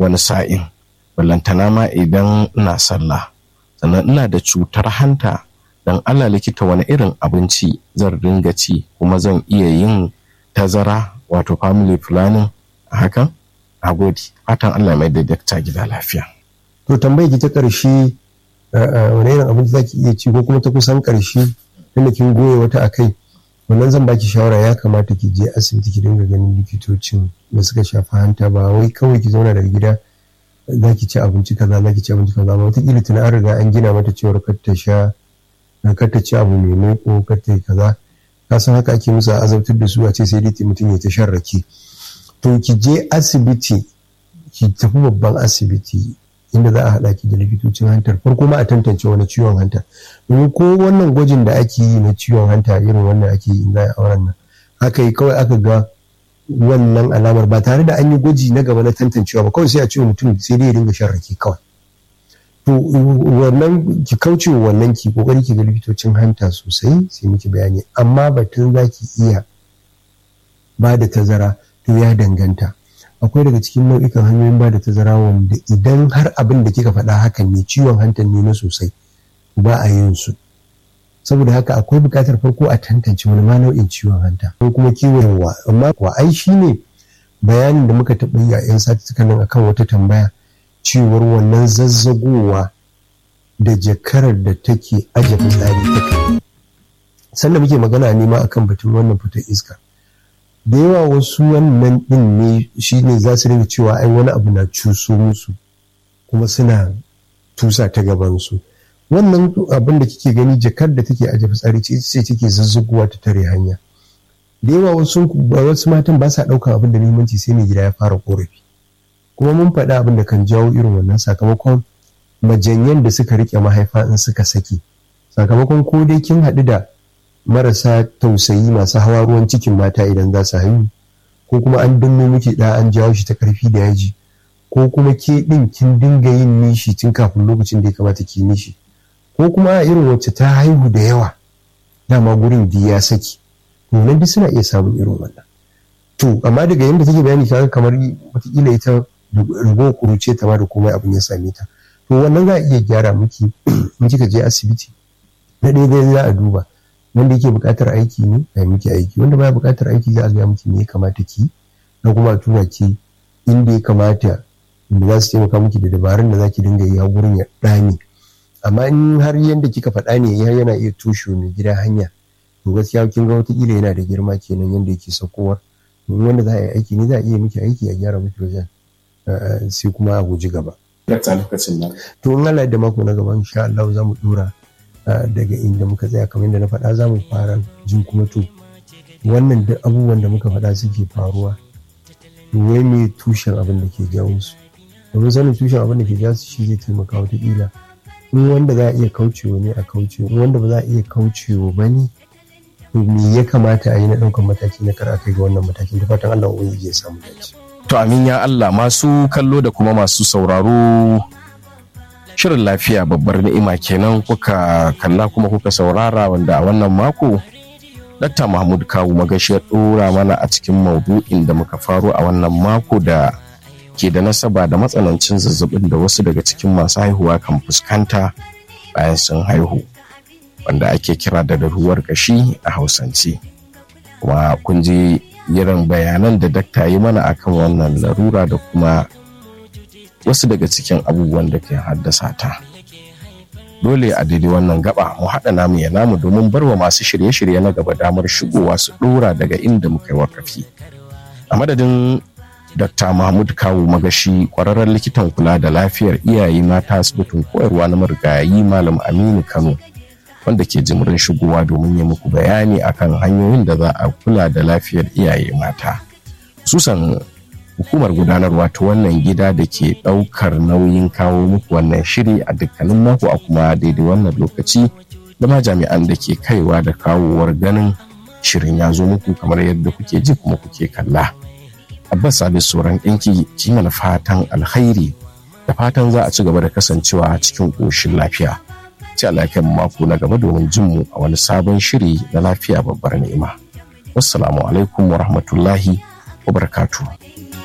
wani sa'in ballantana ma idan ina sallah sannan ina da cutar hanta dan Allah likita wani irin abinci zan ringa ci kuma zan iya yin tazara wato family planning a hakan a gode fatan Allah mai da dakta gida lafiya to tambayi ki ta karshe wani irin abinci zaki iya ci ko kuma ta kusan karshe tunda kin goye wata akai wannan zan baki shawara ya kamata ki je asibiti ki dinga ganin likitocin da suka shafi hanta ba wai kawai ki zauna daga gida za ki ci abinci kaza za ki ci abinci kaza ba wataƙila tuna an riga an gina mata cewar kar ta sha kar ta ci abu mai maiko kar ta yi kaza ka san haka ake musu azabtar da su a ce sai dai mutum ya ta shan rake to ki je asibiti ki tafi babban asibiti inda za a haɗa ki da likitocin hantar farko ma a tantance wani ciwon hanta domin ko wannan gwajin da ake yi na ciwon hanta irin wannan ake yi za a auren nan aka yi kawai aka ga wannan alamar ba tare da an yi gwaji na gaba na tantancewa ba kawai sai a ce mutum sai dai ya dinga shan rake kawai to wannan ki kauce wannan ki kokari ki ga likitocin hanta sosai sai miki bayani amma batun za ki iya ba da tazara to ya danganta akwai daga cikin nau'ikan hanyoyin ba da tazara wanda idan har abin da kika faɗa hakan ne ciwon hantar ne na sosai ba a yin su saboda haka akwai buƙatar farko a tantance wani ma nau'in ciwon hanta ko kuma kiwon wa amma kuwa ai shi ne bayanin da muka taɓa yi a 'yan satuttukan nan akan wata tambaya cewar wannan zazzagowa da jakarar da take aje fitsari take sannan muke magana ne ma akan batun wannan fitar iska da yawa wasu wannan din ne shi ne za su rinka cewa ai wani abu na cuso musu kuma suna tusa ta gabansu wannan abin da kike gani jakar da take aje fitsari ce ce take zazzaguwa ta tare hanya da yawa wasu wasu matan ba sa ɗaukar abin da muhimmanci sai mai gida ya fara korafi kuma mun faɗa abin da kan jawo irin wannan sakamakon majanyan da suka rike mahaifa in suka saki sakamakon ko dai kin haɗu da marasa tausayi masu hawa ruwan cikin mata idan za su haihu ko kuma an danno miki da an jawo shi ta karfi da yaji ko kuma ke din kin dinga yin nishi tun kafin lokacin da ya kamata ki nishi ko kuma a irin wacce ta haihu da yawa dama gurin di ya saki to nan duk suna iya samun irin wannan to amma daga yadda take bayani kaga kamar wataƙila ita rago kuruce ta ma da komai abin ya same ta to wannan za a iya gyara miki in kika je asibiti na ɗaya dai za a duba wanda yake buƙatar aiki ne a miki aiki wanda baya buƙatar aiki za a gaya miki me ya kamata ki na kuma tura ki inda ya kamata da za su taimaka miki da dabarun da za ki dinga yi a gurin ya ɗame amma in har yanda kika faɗa ne ya yana iya tushe mai gida hanya to gaskiya kin ga wataƙila yana da girma kenan yanda yake saukowar domin wanda za a yi aiki ne za a iya miki aiki a gyara miki wajen sai kuma a guji gaba. To in Allah da mako na gaba insha Allah za mu dora daga inda muka tsaya kamar yadda na faɗa za mu fara jin kuma to wannan duk abubuwan da muka faɗa suke faruwa wai me tushen abin da ke jawo su domin sanin tushen abin da ke jawo su shi zai taimaka wataƙila in wanda za a iya kaucewa ne a kaucewa in wanda ba za a iya kaucewa ba ne me ya kamata a yi na ɗaukar mataki na kar a kai ga wannan matakin da fatan Allah ubangiji ya samu dace. To amin ya Allah masu kallo da kuma masu sauraro shirin lafiya babbar ni'ima kenan kuka kalla kuma kuka saurara wanda a wannan mako Dr. Mahmud Kawu magashi ya ɗora mana a cikin maudu'in da muka faro a wannan mako da ke da nasaba da matsanancin zazzabin da wasu daga cikin masu haihuwa kan fuskanta bayan sun haihu wanda ake kira da daruwar kashi a hausance kuma kun ji irin bayanan da dakta yi mana akan wannan larura da kuma wasu daga cikin abubuwan da ke haddasa ta dole a daidai wannan gaba mu haɗa namu ya namu domin barwa masu shirye-shirye na gaba damar shigowa su ɗora daga inda muka yi wakafi a madadin dr mahmud kawu magashi kwararren likitan kula da lafiyar iyaye mata asibitin koyarwa na marigayi malam aminu kano wanda ke jimirin shigowa domin ya muku bayani akan hanyoyin da za a kula da lafiyar iyaye mata susan hukumar gudanarwa ta wannan gida da ke ɗaukar nauyin kawo muku wannan shiri a dukkanin mako a kuma daidai wannan lokaci da ma jami'an da ke kaiwa da kawowar ganin shirin ya zo muku kamar yadda kuke ji kuma kuke kalla abbas sabi sauran ɗinki ki mana fatan alkhairi da fatan za a ci gaba da kasancewa cikin ƙoshin lafiya sai Allah ya mako na gaba domin jin mu a wani sabon shiri na lafiya babbar ni'ima wassalamu alaikum wa rahmatullahi wa barakatuh